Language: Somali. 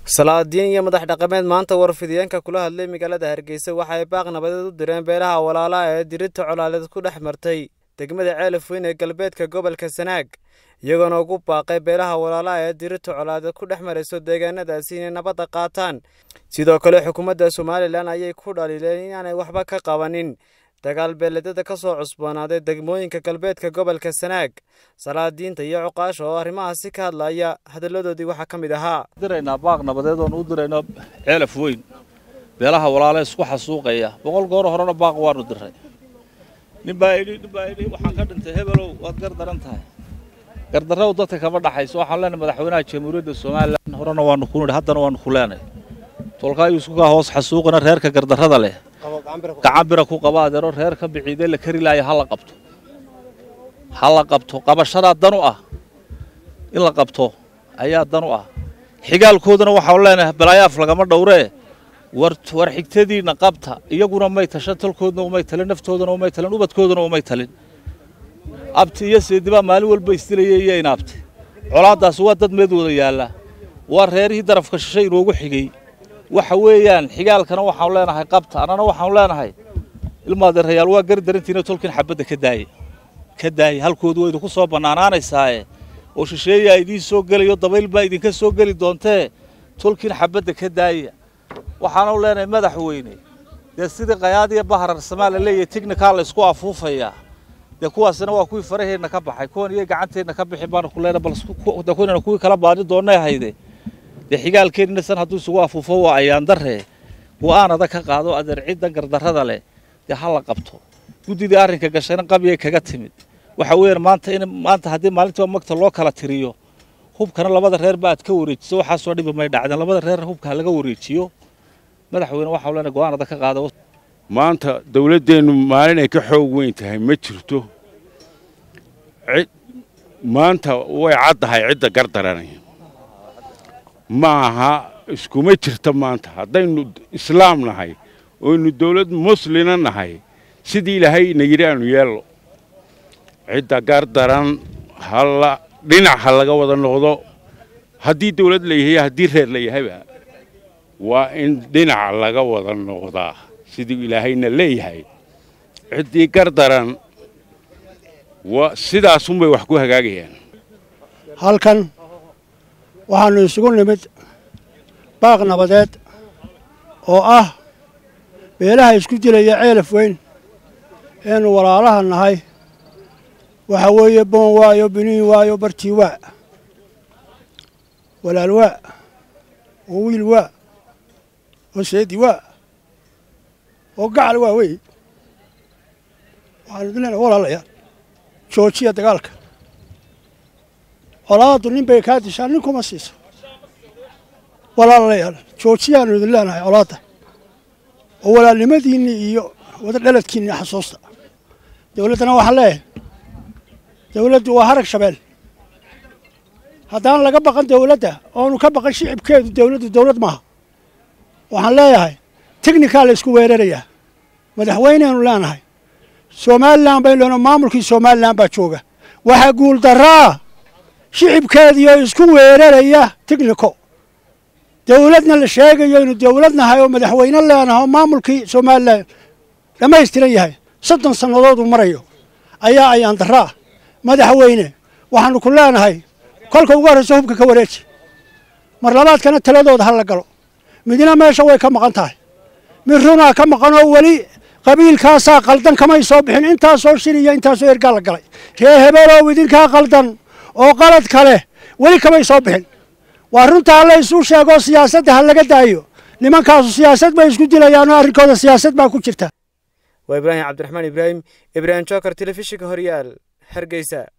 salaadiin iyo madax dhaqameed maanta warfidiyeenka kula hadlay magaalada hargeysa waxa ay baaq nabadeed u direen beelaha walaalaha ee dirirta colaaleed ku dhex martay degmada ceelaf weyn ee galbeedka gobolka sanaag iyagoona ugu baaqay beelaha walaalaha ee dirirta colaadeed ku dhex marayso deegaanadaasi inay nabadda qaataan sidoo kale xukuumadda somalilan ayay ku dhaliileen inaanay waxba ka qabanin dagaal beeledada ka soo cusboonaaday degmooyinka galbeedka gobolka sanaag salaadiinta iyo cuqaasha oo arrimahaasi ka hadlaya hadalladoodii waxaa ka mid ahaa diraynaa baaq nabadeed oon u dirayno ceelaf weyn beelaha walaale isku xasuuqaya boqol goor horena baaq waanu diray ninbaa idhi ninbaa idhi waxaan ka dhintay hebelow waad gardaran tahay gardarrow dadka kama dhaxayso waxaan leenahay madaxweynaha jamhuuriyadda somalilan horena waanu ku nidhi haddana waanu ku leenay tolkaa yuuskukaa hoos xasuuqina reerka gardarrada leh gacan bira ku qaba adeero reer ka biciidee la kari laaya ha la qabto ha la qabto qabashadaa dan u ah in la qabto ayaa dan u ah xigaalkoodana waxaanu leenahay balaayaaf lagama dhowree war war xigtadiinna qabta iyaguna may tashan talkoodna umay talin naftoodana umay talin ubadkoodana umay talin abti iyo seedibaa maalin walba isdilayay iyo inaabti colaaddaasi waa dad meed wada yaalla waa reerihii darafka shishay inoogu xigay waxa weeyaan xigaalkana waxaanu leenahay qabta annana waxaanu leenahay ilmaadeerayaal waa gari darantiina tolkin xabadda ka daaye ka daaye halkoodu waa idinku soo bannaanaanaysaaye oo shisheeyaa idiin soo gelayo dabayl baa idinka soo geli doontee tolkin xabadda ka daaya waxaanu leenahay madaxweyne dee sidii qayaadiya baharar samaa la leeyahay tignikaa la isku afuufayaa dee kuwaasina waa kuwii faraheenna ka baxay kuwan iyo gacanteenna ka bixin baanu ku leenahay bal kuwanana kuwii kala baadi doonnay hayde dee xigaalkeennina san hadduu isugu afuufo waa ayaandarree go'aan adag ka qaado adeer ciddan gardarrada leh dee ha la qabto guddidii arrinka gashayna qabiyay kaga timid waxa weeyaan maanta in maanta haddii maalintiiba magta loo kala tiriyo hubkana labada reer ba aad ka wareejiso waxaasoo dhibi may dhacdeen labada reer hubka ha laga wareejiyo madaxweyne waxau leenahay go'aan adag ka qaado maanta dawladdeennu maalin ay ka xoog weyn tahay ma jirto cid maanta way caddahay cidda gardaranay ma aha iskuma jirta maanta haddaynu islaam nahay oynu dawlad muslina nahay sidii ilaahay na yidhi aanu yeello cidda gardaran halla dhinac ha laga wada noqdo haddii dawlad la yahay haddii reer la yahayba waa in dhinac laga wada noqdaa siduu ilaahayna leeyahay ciddii gardaran waa sidaasunbay wax ku hagaagayaan halkan waxaannu isugu nimid baaq nabadeed oo ah beelaha isku dilaya ceelaf weyn eenu walaalaha nahay waxa weeye boon waayo biniin waayo bartii waa walaal waa oo wiil waa oo seedi waa oo gacal waa wey waxaanu idin leenahay walaalayaal joojiya dagaalka colaaddu nin bay kaa dishaa nin kuma siiso walaalayaal joojiyaanu idin leenahay colaadda oo walaalnimadiinni iyo wada dhaladkiinni xasuusta dawladdana waxaa leeyahay dawladdu waa harag shabeel haddaan laga baqan dawladda oonu ka baqan shicibkeedu dawladdu dawlad maaha waxaan leeyahay tignikaa la isku weerarayaa madaxweyneenu leenahay somalilan baynu leenahay maamulkii somalilan baa jooga waxaa guuldarraa shicibkeediioo isku weeraraya tigniko dawladna la sheegayo inu dawlad nahay oo madaxweyne leenahay oo maamulkii somalilan dhammaystiran yahay soddon sannadooduu marayo ayaa ayaan darraa madaxweyne waxaanu ku leenahay kolka ugu horraysa hubka ka wareeji mar labaadkana taladooda ha la galo midna meesha way ka maqan tahay mid runaa ka maqan oo weli qabiilkaasaa qaldan kamay soo bixin intaasoo shir iyo intaasoo ergaa la galay ree hebelow idinkaa qaldan oo qalad kale weli kamay soo bixin waa runta alla isuu sheegoo siyaasadda ha laga daayo nimankaasu siyaasad bay isku dilayaanoo arrinkooda siyaasad baa ku jirta waa ibraahim cabdiraxmaan ibraahim ibraahim jookar telefishinka horyaal hargeysa